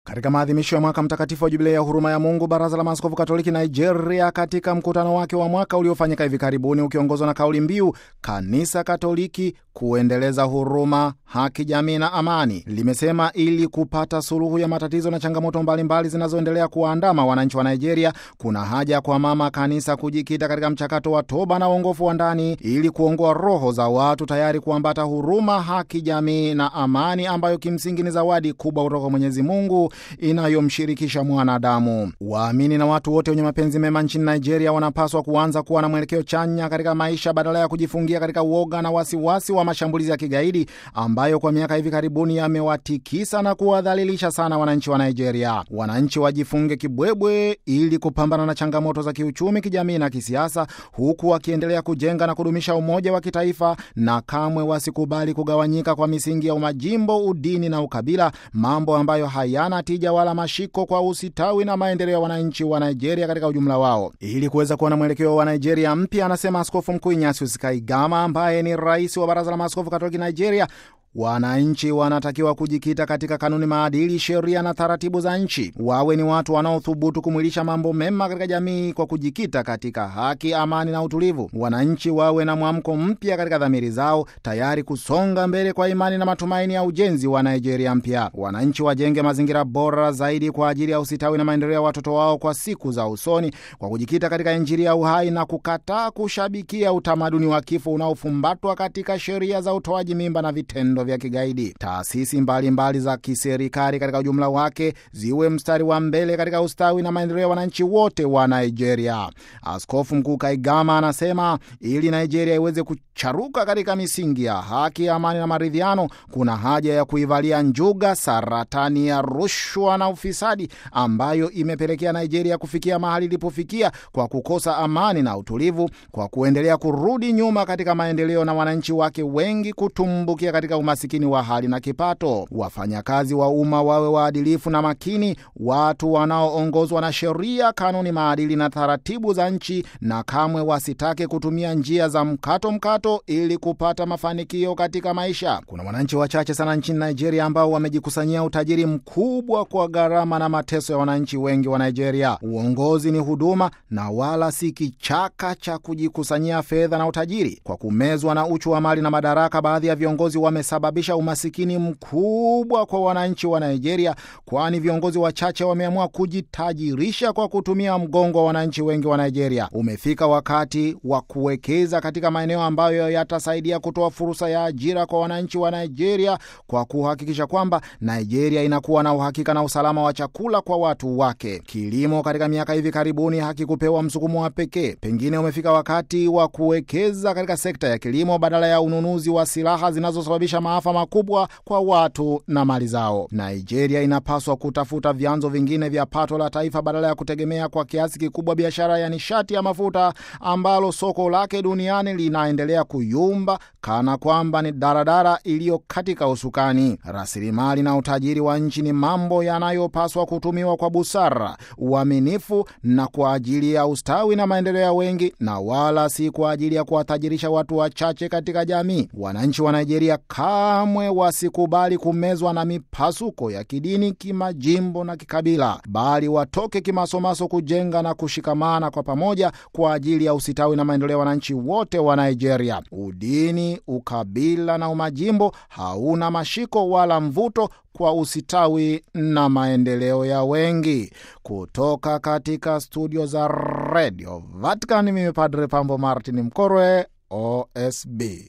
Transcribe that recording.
Katika maadhimisho ya mwaka mtakatifu wa jubilei ya huruma ya Mungu, baraza la maaskofu katoliki Nigeria, katika mkutano wake wa mwaka uliofanyika hivi karibuni, ukiongozwa na kauli mbiu kanisa Katoliki kuendeleza huruma, haki, jamii na amani, limesema ili kupata suluhu ya matatizo na changamoto mbalimbali zinazoendelea kuwaandama wananchi wa Nigeria, kuna haja kwa mama kanisa kujikita katika mchakato wa toba na uongofu wa ndani ili kuongoa roho za watu tayari kuambata huruma, haki, jamii na amani, ambayo kimsingi ni zawadi kubwa kutoka Mwenyezi Mungu inayomshirikisha mwanadamu. Waamini na watu wote wenye mapenzi mema nchini Nigeria wanapaswa kuanza kuwa na mwelekeo chanya katika maisha badala ya kujifungia katika uoga na wasiwasi wa mashambulizi ya kigaidi ambayo kwa miaka hivi karibuni yamewatikisa na kuwadhalilisha sana wananchi wa Nigeria. Wananchi wajifunge kibwebwe ili kupambana na changamoto za kiuchumi, kijamii na kisiasa, huku wakiendelea kujenga na kudumisha umoja wa kitaifa, na kamwe wasikubali kugawanyika kwa misingi ya umajimbo, udini na ukabila, mambo ambayo hayana tija wala mashiko kwa usitawi na maendeleo ya wananchi wa Nigeria katika ujumla wao. Ili kuweza kuwa na mwelekeo wa Nigeria mpya, anasema Askofu Mkuu Ignatius Kaigama ambaye ni rais wa Baraza la Maaskofu Katoliki Nigeria, wananchi wanatakiwa kujikita katika kanuni, maadili, sheria na taratibu za nchi. Wawe ni watu wanaothubutu kumwilisha mambo mema katika jamii kwa kujikita katika haki, amani na utulivu. Wananchi wawe na mwamko mpya katika dhamiri zao, tayari kusonga mbele kwa imani na matumaini ya ujenzi wa Nigeria mpya. Wananchi wajenge mazingira bora zaidi kwa ajili ya usitawi na maendeleo ya watoto wao kwa siku za usoni, kwa kujikita katika Injili ya uhai na kukataa kushabikia utamaduni wa kifo unaofumbatwa katika sheria za utoaji mimba na vitendo vya kigaidi. Taasisi mbalimbali mbali za kiserikali katika ujumla wake ziwe mstari wa mbele katika ustawi na maendeleo ya wananchi wote wa Nigeria. Askofu Mkuu Kaigama anasema ili Nigeria iweze kucharuka katika misingi ya haki, amani na maridhiano, kuna haja ya kuivalia njuga saratani ya rushwa na ufisadi ambayo imepelekea Nigeria kufikia mahali ilipofikia kwa kukosa amani na utulivu, kwa kuendelea kurudi nyuma katika maendeleo na wananchi wake wengi kutumbukia katika umasikini wa hali na kipato. Wafanyakazi wa umma wawe waadilifu na makini, watu wanaoongozwa na sheria, kanuni, maadili na taratibu za nchi, na kamwe wasitake kutumia njia za mkato mkato ili kupata mafanikio katika maisha. Kuna wananchi wachache sana nchini Nigeria ambao wamejikusanyia utajiri mkubwa kwa gharama na mateso ya wananchi wengi wa Nigeria. Uongozi ni huduma na wala si kichaka cha kujikusanyia fedha na utajiri. Kwa kumezwa na uchu wa mali na madaraka, baadhi ya viongozi wamesababisha umasikini mkubwa kwa wananchi wa Nigeria, kwani viongozi wachache wameamua kujitajirisha kwa kutumia mgongo wa wananchi wengi wa Nigeria. Umefika wakati wa kuwekeza katika maeneo ambayo yatasaidia kutoa fursa ya ajira kwa wananchi wa Nigeria kwa kuhakikisha kwamba Nigeria inakuwa na uhakika na usalama wa chakula kwa watu wake. Kilimo katika miaka hivi karibuni hakikupewa msukumo wa pekee. Pengine umefika wakati wa kuwekeza katika sekta ya kilimo badala ya ununuzi wa silaha zinazosababisha maafa makubwa kwa watu na mali zao. Nigeria inapaswa kutafuta vyanzo vingine vya pato la taifa badala ya kutegemea kwa kiasi kikubwa biashara ya nishati ya mafuta ambalo soko lake duniani linaendelea kuyumba kana kwamba ni daradara iliyo katika usukani. Rasilimali na utajiri wa nchi ni mambo yanayopaswa kutumiwa kwa busara, uaminifu na kwa ajili ya ustawi na maendeleo ya wengi, na wala si kwa ajili ya kuwatajirisha watu wachache katika jamii. Wananchi wa Nigeria kamwe wasikubali kumezwa na mipasuko ya kidini, kimajimbo na kikabila, bali watoke kimasomaso kujenga na kushikamana kwa pamoja kwa ajili ya usitawi na maendeleo ya wananchi wote wa Nigeria. Udini, ukabila na umajimbo hauna mashiko wala mvuto kwa usitawi na maendeleo ya wengi. Kutoka katika studio za Radio Vatican, mimi Padre Pambo Martin Mkorwe, OSB.